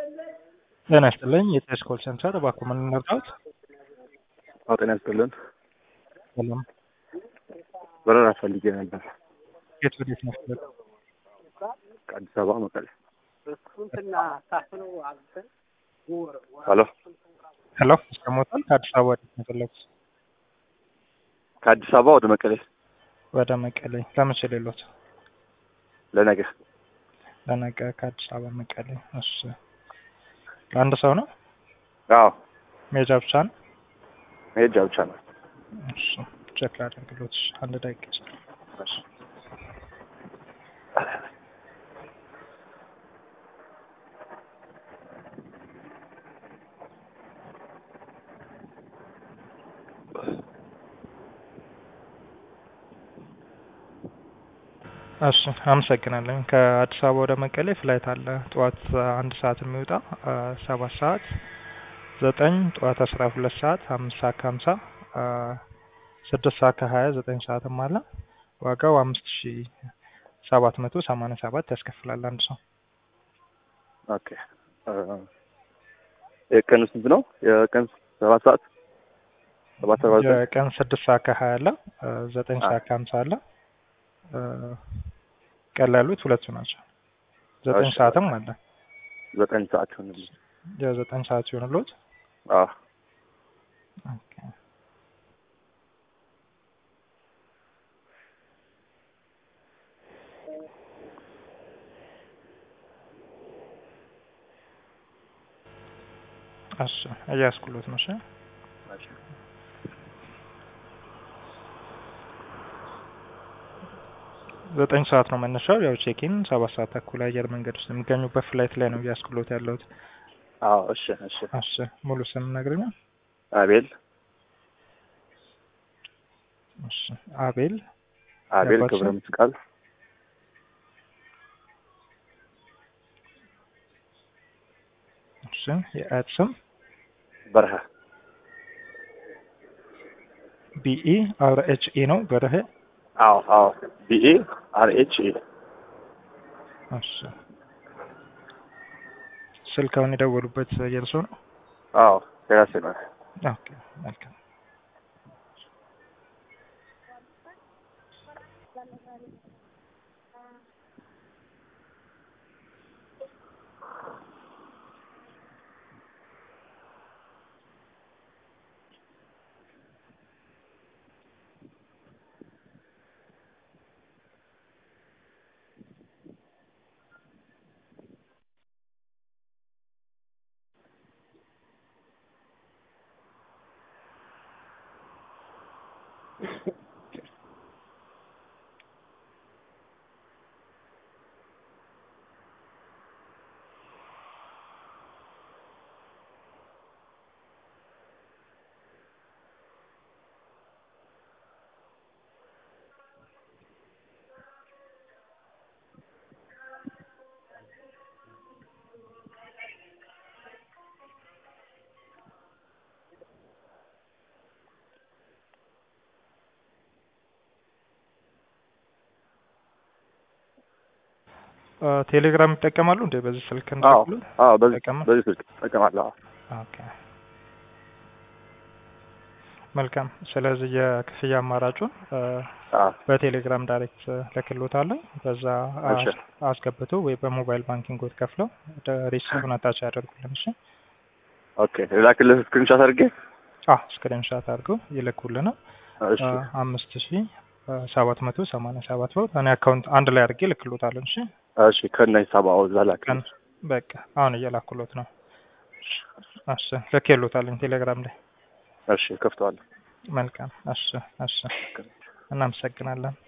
ጤና ይስጥልኝ የቴስ ኮል ሴንተር እባክዎ ምን እንርዳዎት? አዎ ጤና ይስጥልን። ሰላም በረራ ፈልጌ ነበር የት ወዴት ነው ፍለግ ከአዲስ አበባ መቀሌ። ሄሎ ሄሎ ይሰማዎታል? ከአዲስ አበባ ወዴት ነው የፈለጉት? ከአዲስ አበባ ወደ መቀሌ ወደ መቀሌ ለመቼ ሌሎት? ለነገ ለነገ ከአዲስ አበባ መቀሌ። እሺ ለአንድ ሰው ነው? አዎ መሄጃ ብቻ ነው? መሄጃ ብቻ ነው። እሺ ቼክ ላደርግሎት። እሺ አንድ ደቂቃ ይስጥ። እሺ እሺ አመሰግናለሁ። ከአዲስ አበባ ወደ መቀሌ ፍላይት አለ። ጠዋት አንድ ሰዓት የሚወጣ ሰባት ሰዓት ዘጠኝ ጠዋት አስራ ሁለት ሰዓት አምስት ሰዓት ከሀምሳ ስድስት ሰዓት ከሀያ ዘጠኝ ሰዓትም አለ። ዋጋው አምስት ሺ ሰባት መቶ ሰማንያ ሰባት ያስከፍላል አንድ ሰው። ኦኬ የቀኑ ስንት ነው? የቀን ሰባት ሰዓት ሰባት ሰዓት ዘጠኝ የቀን ስድስት ሰዓት ከሀያ አለ። ዘጠኝ ሰዓት ከሀምሳ አለ። ቀን ላይ ያሉት ሁለቱ ናቸው። ዘጠኝ እሺ። ሰዓትም አለ። ዘጠኝ ሰዓት ይሆንልኝ። የዘጠኝ ሰዓት ይሆንልዎት። አዎ ኦኬ። እሺ እያስኩሎት ነው። እሺ እሺ። ዘጠኝ ሰዓት ነው መነሻው። ያው ቼኪን ሰባት ሰዓት ተኩል አየር መንገድ ውስጥ የሚገኙበት ፍላይት ላይ ነው እያስኩሎት ያለሁት። አዎ እሺ እሺ። እሺ ሙሉ ስም ነግረኛል? አቤል እሺ አቤል አቤል የአባት ክብረ ስም? መስቀል እሺ የአያት ስም በረሀ ቢኢ አር ኤች ኢ ነው በረሄ። አዎ አዎ ቢኤ አር ኤች ኤ እሺ ስልካውን የደወሉበት የእርሶ ነው? አዎ የራሴ ነው። ኦኬ መልካም። አ፣ ቴሌግራም ይጠቀማሉ እንዴ? በዚህ ስልክ አዎ እንደሉ? አዎ በዚህ ይጠቀማል? በዚህ ስልክ እጠቀማለሁ። አዎ ኦኬ መልካም። ስለዚህ የክፍያ አማራጩን አ፣ አዎ በቴሌግራም ዳይሬክት ልክሎታለሁ። በዛ እሺ። አስ- አስገብቶ ወይ በሞባይል ባንኪንግ ወት ከፍለው ወደ ሪሲቱን አታች ያደርጉልን። እሺ። ኦኬ ላክልህ ስክሪንሻት አድርጌ። አዎ ስክሪንሻት አድርገው ይልኩልን። እሺ አምስት ሺ ሰባት መቶ ሰማንያ ሰባት ብር እኔ አካውንት አንድ ላይ አድርጌ ልክሎታለሁ። እሺ እሺ ከነ ሂሳብ አዎ እዛ ቀን ላክልህ። በቃ አሁን እየላኩሎት ነው። እሺ ልኬሎታለኝ ቴሌግራም ላይ። እሺ ከፍተዋለሁ። መልካም። እሺ እሺ እናመሰግናለን።